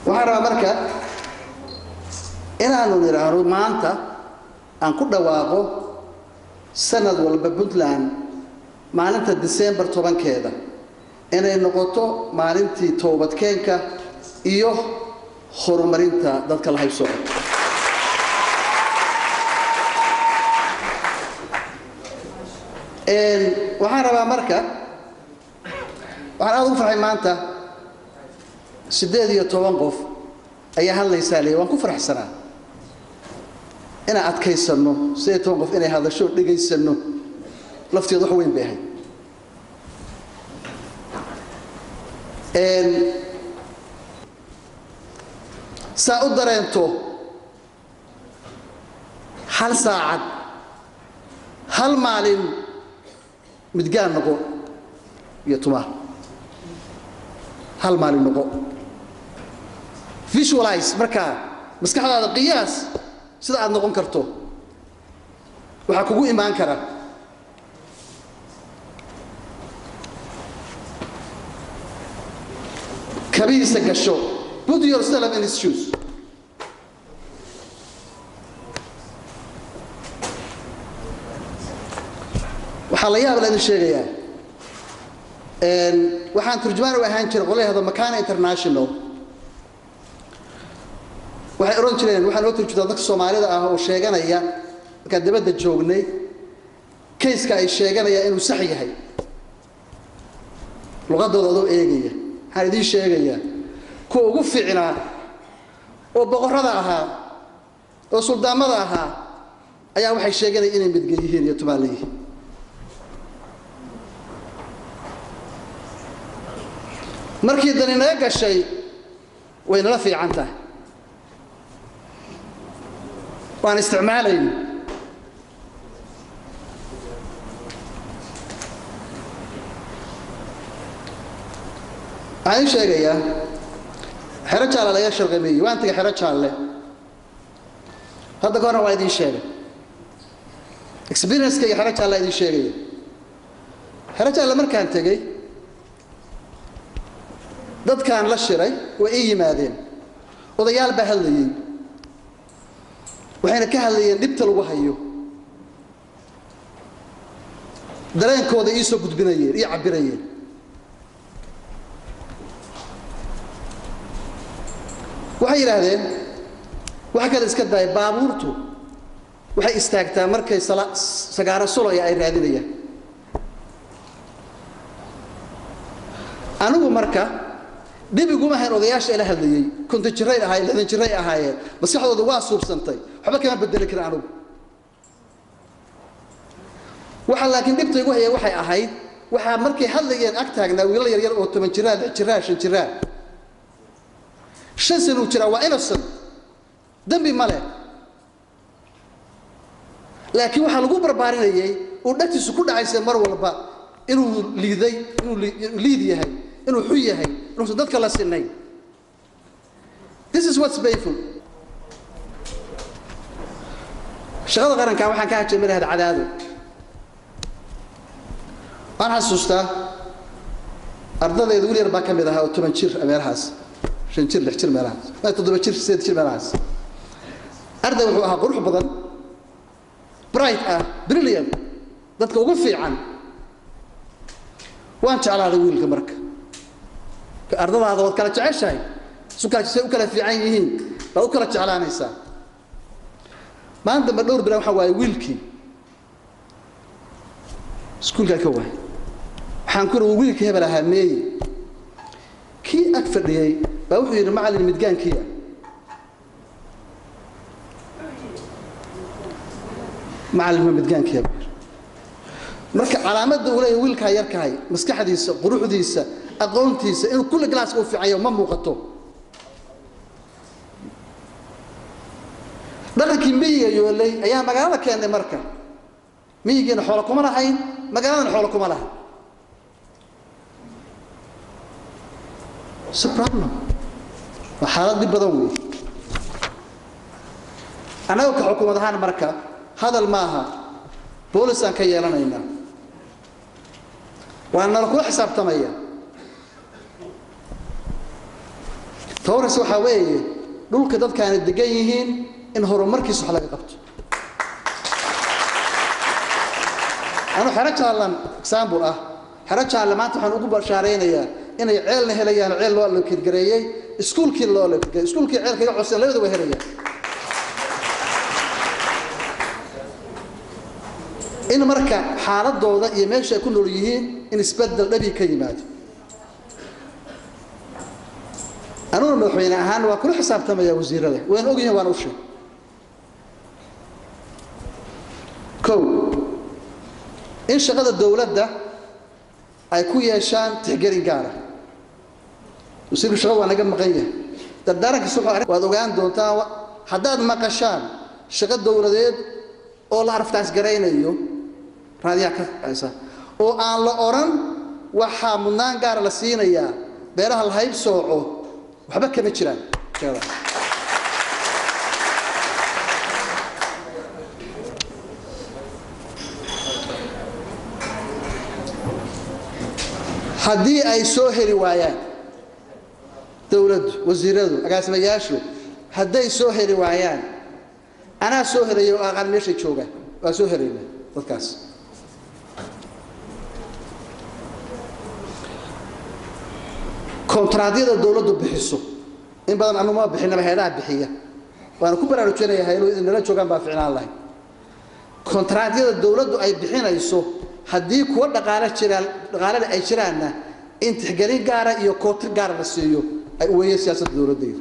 waxaan rabaa marka inaanu nidhaahno maanta aan ku dhawaaqo sanad walba puntland maalinta disembar tobankeeda inay noqoto maalintii toobadkeenka iyo horumarinta dadka la haybsooco waxaan rabaa marka waxaan aada ugu farxay maanta siddeed iyo toban qof ayaa hadlaysaa leey waan ku faraxsanaa inaan adkaysanno siddeed iyo toban qof inay hadasho dhegaysanno lafteedu wax weyn bay ahayd saa u dareento hal saacad hal maalin midgaan noqo iyo tumaa hal maalin noqo visualize markaa maskaxdaada qiyaas sida aad noqon karto waxaa kugu imaan kara kabihiisa gasho put yourself in his shoes waxaa la yaab la idin sheegayaa waxaan turjumaan u ahaan jiray qolyahda makana international waxay odhan jireen waxaan oo turjumaa dadka soomaalida ah oo sheeganaya markaan dibadda joognay kayska ay sheeganayaan inuu sax yahay luqadooda adoo eegaya waxaan idiin sheegayaa kuwa ugu fiicnaa oo boqorrada ahaa oo suldaamada ahaa ayaa waxay sheeganaya inay midgel yihiin iyo tumaal leeyihiin markii dani naga gashay way nala fiican tahay waan isticmaalayna waxaan ii sheegayaa xero jaalle laga sharqameeyey waan tegay xero jaalle hadda ka horna waa idiin sheegay experiencekayga xero jaalle idiin sheegaya xero jaalle markaan tegey dadkaan la shiray way ii yimaadeen odayaal baa hadlayey waxayna ka hadlayeen dhibta lagu hayo dareenkooda ii soo gudbinayeen ii cabbirayeen waxay yidhaahdeen waxa kale iska daaya baabuurtu waxay istaagtaa markay sagaaro sulaya ay raadinayaan anigu marka dhibiguma hayn odayaasha ila hadlayey konton jiray ahaayeen lixdan jiray ahaayeen maskaxdooda waa suubsantay waxba kama bedeli karin anigu waxa laakiin dhibta igu haya waxay ahayd waxaa markay hadlayeen ag taagnaa wiilal yaryar oo toban jiraa lix jiraa shan jiraa shan sanuu jiraa waa innocent dembi ma leh laakiin waxaa lagu barbaarinayay uu dhagtiisu ku dhacaysa mar walba inuu liiday inuu liid yahay inuu xun yahay inuusan dadka la sinayn this is what's painful shaqada qarankan waxaan ka hajay madaxda cadaado waan xasuustaa ardadayda wiil yar baa ka mid ahaa oo toban jir meelahaas shan jir lix jir meelahaas ma toddoba jir sideed jir meelahaas arday wuxuu ahaa qurux badan bright ah brilliant dadka ugu fiican waan jeclaaday wiilka marka ardadaada waad kala jeceshahay isu kala say u kala fiican yihiin baad u kala jeclaanaysaa maalin dambe dhowr bilan waxaa waaye wiilkii iskuulkaa ka waay waxaan ku uri wiilkii hebel ahaa meeye kii ag fadhiyey baa wuxuu yidhi macallin midgaankiia macallin ma midgaankiia buu yidhi marka calaamadda uu leeyahay wiilkaa yarkahay maskaxdiisa quruxdiisa aqoontiisa inuu kulli galaaska u fiicanyo ma muuqato dhaqankii miyiga yoolay ayaa magaalada keennay marka miyigiina xoolo kuma lahayn magaaladana xoolo kuma lahayn s problem waa xaalad dhib badan weeye annaga ka xukuumad ahaan marka hadal maaha boolisaan ka yeelanaynaa waa nala kula xisaabtamaya tawras waxaa weeye dhulka dadkaana degan yihiin in horumarkiisa wax laga qabto anu xero jaallan example ah xero jaalle maanta waxaan ugu bashaaraynayaa inay ceelna helayaan ceel loo allokeedgareeyey iskuulkiina loo allokeedgareeyey iskuulkii ceelka iga codsan labada way helayaan in marka xaaladooda iyo meesha ay ku nool yihiin in isbedel dhabi ka yimaado anuguna madaxweyne ahaan waa kula xisaabtamaya wasiirada wayna ogyihin waana u sheeg kow in shaqada dowladda ay ku yeeshaan tixgelin gaara wasiirku shaqada waa naga maqan yahay dardaarankiisa wuxuu waad ogaan doontaa haddaad maqashaan shaqo dowladeed oo la araftaas garaynayo raadiyaa ka haysa oo aan la odhan waxaa mudnaan gaara la siinayaa beeraha la hayb sooco waxba kama jiraan haddii ay soo heli waayaan dowladdu wasiiradu agaasimayaashu hadday soo heli waayaan anaa soo helaya oo aqaan meeshay joogaan waa soo helayna dadkaas kontraadyada dowladdu bixiso in badan anuma bixinaba heedaha bixiya waana ku baraarujinaya haylo nala joogaan baa ficnaan lahay kontraadyada dowladdu ay bixinayso haddii kuwa dhaqaale jiraan dhaqaalena ay jiraanna in tixgelin gaara iyo kootir gaara la siiyo ay weeye siyaasadda dowladdaydu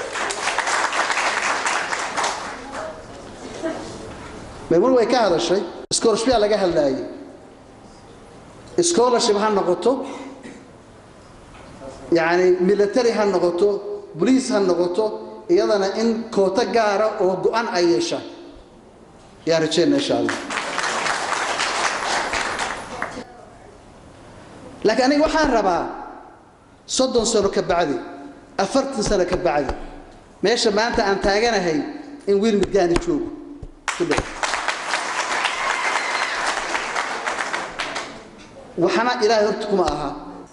maymul way ka hadashay scholarship laga hadlaayay scholarship ha noqoto yacni military ha noqoto bolice ha noqoto iyadana in kooto gaara oo go-an ay yeeshaan ayaan rajeyna insha allah laakiin aniga waxaan rabaa soddon sano ka bacdi afartan sano ka bacdi meesha maanta aan taaganahay in wiil midgaani joogo ku dhow waxna ilaahay horta kuma aha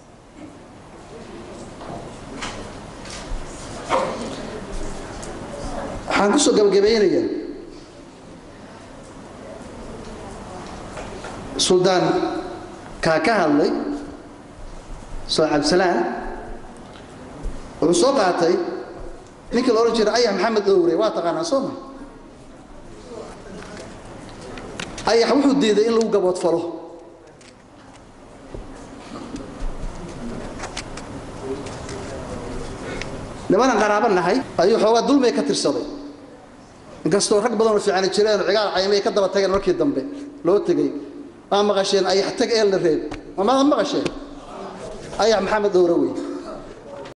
waxaan ku soo gabagabaynayaa suldaan kaa ka hadlay soo cabdisalaan wuxuu soo qaatay ninkii la odhan jiray ayax maxamed dhowre waa taqaanaa soo ma ayax wuxuu diiday in lagu gaboodfalo nimanan qaraabo nahay ayuu xoogaa dulmay ka tirsaday inkastoo rag badanoo fiicani jireen oo cigaal caymay ka daba tageen markii dambe loo tegey maa maqasheen ayax tag eel la reeb mamaada maqasheen ayax maxamed dhowre wey